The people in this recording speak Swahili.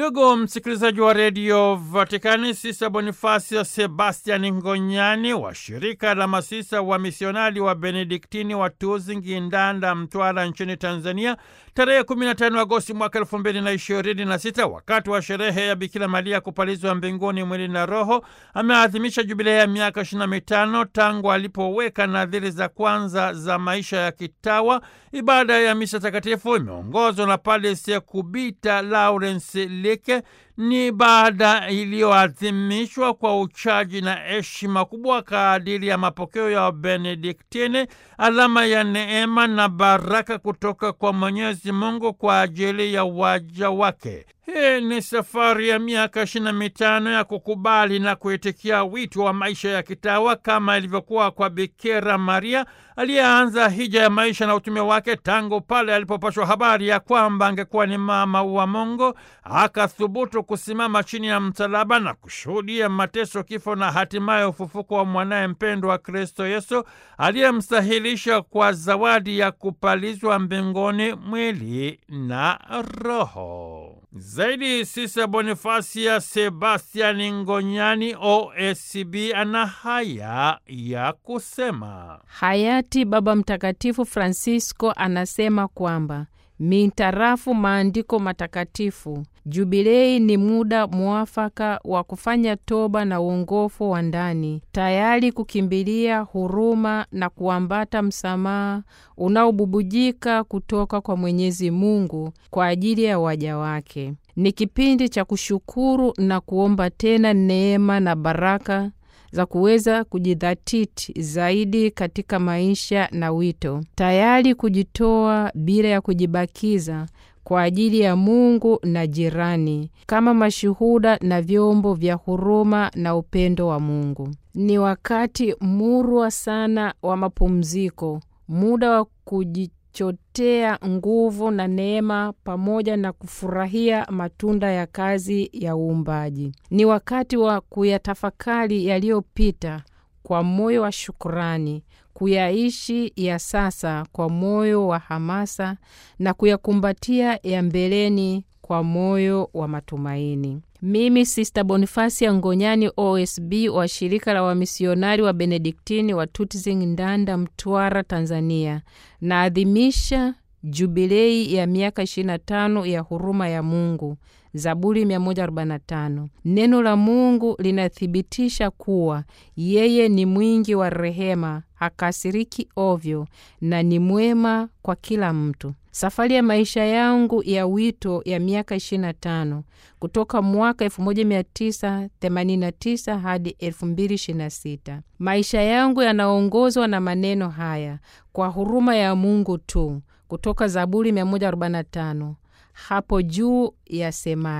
Ndugu msikilizaji wa redio Vatikani, Sisa Bonifasio Sebastian Ngonyani wa shirika la masisa wa misionari wa Benediktini wa Tuzingi, Ndanda, Mtwara nchini Tanzania tarehe 15 Agosti mwaka 2026 wakati wa sherehe ya Bikira Maria kupalizwa mbinguni mwili na roho, ameadhimisha jubilei ya miaka 25 tangu alipoweka nadhiri za kwanza za maisha ya kitawa. Ibada ya misa takatifu imeongozwa na Padre Sekubita Lawrence Leke. Ni ibada iliyoadhimishwa kwa uchaji na heshima kubwa kadiri ya mapokeo ya Benediktini, alama ya neema na baraka kutoka kwa Mwenyezi Mungu kwa ajili ya waja wake. Hii ni safari ya miaka ishirini na mitano ya kukubali na kuitikia wito wa maisha ya kitawa kama ilivyokuwa kwa Bikira Maria aliyeanza hija ya maisha na utume wake tangu pale alipopashwa habari ya kwamba angekuwa ni mama wa Mungu, akathubutu kusimama chini ya msalaba na kushuhudia mateso, kifo na hatimaye ufufuko wa mwanaye mpendwa Kristo Yesu aliyemstahilisha kwa zawadi ya kupalizwa mbinguni mwili na roho. Zaidi Sisa Bonifasia Sebastian Ngonyani OSCB ana haya ya kusema. Hayati Baba Mtakatifu Francisco anasema kwamba mintarafu maandiko matakatifu, jubilei ni muda mwafaka wa kufanya toba na uongofu wa ndani, tayari kukimbilia huruma na kuambata msamaha unaobubujika kutoka kwa Mwenyezi Mungu kwa ajili ya waja wake. Ni kipindi cha kushukuru na kuomba tena neema na baraka za kuweza kujidhatiti zaidi katika maisha na wito, tayari kujitoa bila ya kujibakiza kwa ajili ya Mungu na jirani, kama mashuhuda na vyombo vya huruma na upendo wa Mungu. Ni wakati murwa sana wa mapumziko, muda wa kujichotea nguvu na neema pamoja na kufurahia matunda ya kazi ya uumbaji. Ni wakati wa kuyatafakari yaliyopita kwa moyo wa shukurani, kuyaishi ya sasa kwa moyo wa hamasa na kuyakumbatia ya mbeleni kwa moyo wa matumaini. Mimi Sista Bonifasia Ngonyani OSB wa shirika la wamisionari wa Benediktini wa Tutzing, Ndanda, Mtwara, Tanzania, naadhimisha jubilei ya miaka 25 ya huruma ya Mungu. Zaburi 145. Neno la Mungu linathibitisha kuwa yeye ni mwingi wa rehema, hakasiriki ovyo na ni mwema kwa kila mtu. Safari ya maisha yangu ya wito ya miaka 25 kutoka mwaka 1989 hadi 2026. Maisha yangu yanaongozwa na maneno haya: kwa huruma ya Mungu tu, kutoka Zaburi 145. Hapo juu yasema